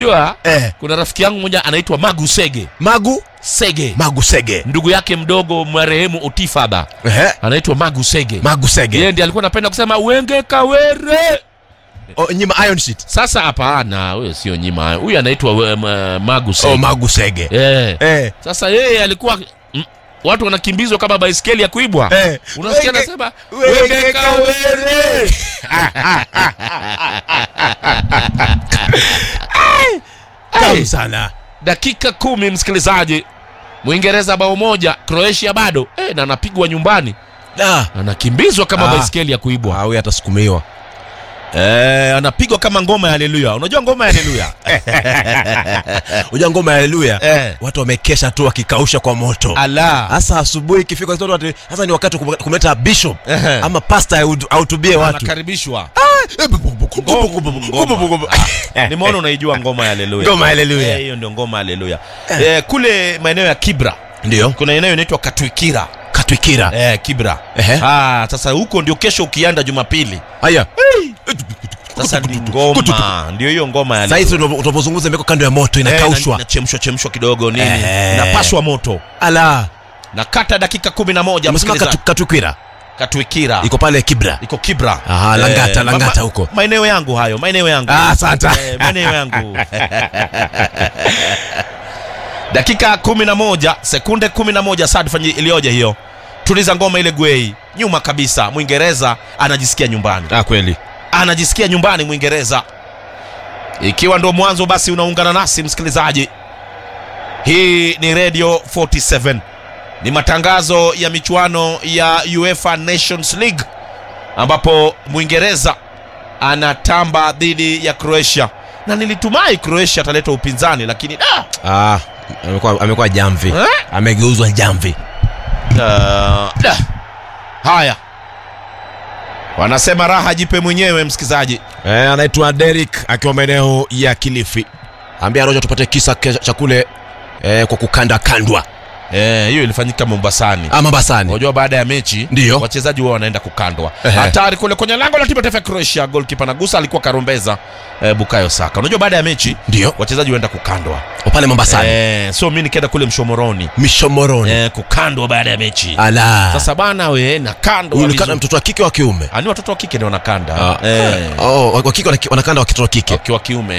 Unajua, Eh. kuna rafiki yangu mmoja anaitwa Magu Sege Magu Sege, Magu Sege. ndugu yake mdogo marehemu Otifaba Ehe. anaitwa Magu Sege. Magu Sege. Yeye ndiye alikuwa anapenda kusema wenge kawere. Oh, nyima Iron Sheet. Sasa hapana, huyo sio nyima, huyu anaitwa um, Magu Sege. Oh, Magu Sege. eh. Eh. Sasa yeye alikuwa mm, watu wanakimbizwa kama baiskeli ya kuibwa Eh. unasikia Wenge- anasema wenge wenge kawere Tamu sana. dakika kumi msikilizaji mwingereza bao moja croatia bado eh, na anapigwa nyumbani Ah. anakimbizwa kama Ah. baiskeli ya kuibwa Ah, huyu atasukumiwa. eh, anapigwa kama ngoma ya haleluya unajua ngoma ya haleluya Unajua ngoma ya haleluya. eh. Watu wamekesha tu wakikausha kwa moto. ala Hasa asubuhi ikifika watu ati sasa ni wakati wa kum- kumleta bishop Ehe. ama pastor ahutu- ahutubie watu. anakaribishwa Eh, nimeona unaijua ngoma ya haleluya Ngoma ya haleluya. Eh, hiyo ndio ngoma ya haleluya eh, kule maeneo ya kibra Ndio. kuna eneo inaitwa katwikira Katwikira. eh, kibra Ehe. ah, sasa huko ndio kesho ukianda jumapili Haya. sasa ni ngoma ndio hiyo ngoma ya Sasa hizi tunapozungumza imeko kando ya moto Eh, inakaushwa. na- inachemshwa chemshwa kidogo nini Eh. napashwa moto Ala. na kata dakika kumi na moja Umesema msikilizaji. Katu- Katwikira. katwikira Iko pale Kibra. iko kibra Aha, Langata, ma- Langata ma- huko. maeneo yangu hayo maeneo yangu Ah, asante. Eh, maeneo yangu dakika kumi na moja sekunde kumi na moja sad fanyi iliyoje hiyo tuliza ngoma ile gwei nyuma kabisa mwingereza anajisikia nyumbani Ah, kweli. anajisikia nyumbani mwingereza ikiwa ndo mwanzo basi unaungana nasi msikilizaji hii ni radio 47 ni matangazo ya michuano ya uefa nations league ambapo mwingereza anatamba dhidi ya croatia na nilitumai croatia ataleta upinzani lakini da, Ah, amekuwa amekuwa jamvi. Eh? Amegeuzwa jamvi. da, da. haya wanasema raha jipe mwenyewe msikilizaji Eh, anaitwa Derek akiwa maeneo ya Kilifi. Ambia Roja tupate kisa ke- cha kule eh, kwa kukanda kandwa. Eh, hiyo ilifanyika mombasani Ah, Mombasani. unajua baada ya mechi Ndiyo. wachezaji wao wanaenda kukandwa Ehe. hatari kule kwenye lango la timu ya taifa ya croatia golkipa nagusa alikuwa karombeza eh, bukayo saka unajua baada ya mechi Ndio. wachezaji waenda kukandwa Pale Mombasani. eh, so mi nikaenda kule mshomoroni Mishomoroni. eh, kukandwa baada ya mechi Ala. sasa bana we nakandwa Huyu ni kana vizuri. mtoto wa kike wa kiume. Ah, ni watoto wa kike ndio wanakanda Ah. eh, Oh, wa kike wanaki- wanakanda wa kitoto wa kike. wakiwa kiume